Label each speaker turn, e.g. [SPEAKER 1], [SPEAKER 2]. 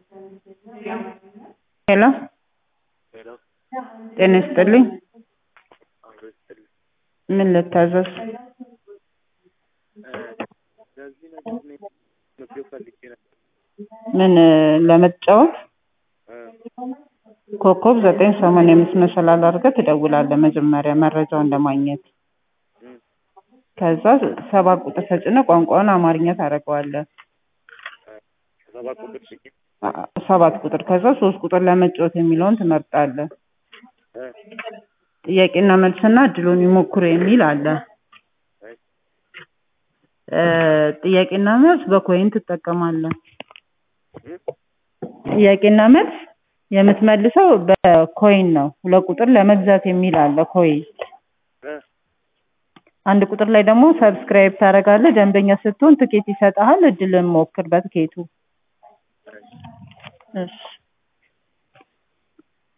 [SPEAKER 1] ሄሎ
[SPEAKER 2] ሄሎ
[SPEAKER 1] ጤና ይስጥልኝ
[SPEAKER 2] አብሮ ይስጥልኝ።
[SPEAKER 1] ምን ልታዘዝ
[SPEAKER 2] ለዚህ ነገር እኔ መግቢያ ፈልጌ ነበር።
[SPEAKER 1] ምን ለመጫወት
[SPEAKER 2] እ
[SPEAKER 1] ኮከብ ዘጠኝ ሰማንያ አምስት መሰላል አድርገህ ትደውላለህ መጀመሪያ መረጃውን ለማግኘት
[SPEAKER 2] እ
[SPEAKER 1] ከዛ ሰባት ቁጥር ተጭነህ ቋንቋውን አማርኛ ታደርገዋለህ
[SPEAKER 2] ሰባት ቁጥር ሽኝ
[SPEAKER 1] አ- ሰባት ቁጥር ከዛ ሶስት ቁጥር ለመጫወት የሚለውን ትመርጣለህ
[SPEAKER 2] እ
[SPEAKER 1] ጥያቄና መልስና እድሉን ይሞክሩ የሚል አለ
[SPEAKER 2] እሺ
[SPEAKER 1] እ ጥያቄና መልስ በኮይን ትጠቀማለህ
[SPEAKER 2] እ
[SPEAKER 1] ጥያቄና መልስ የምትመልሰው በኮይን ነው ሁለት ቁጥር ለመግዛት የሚል አለ ኮይን
[SPEAKER 2] እ
[SPEAKER 1] አንድ ቁጥር ላይ ደግሞ ሰብስክራይብ ታደርጋለህ ደንበኛ ስትሆን ትኬት ይሰጥሃል እድልን ሞክር በትኬቱ
[SPEAKER 2] እሺ
[SPEAKER 1] እሺ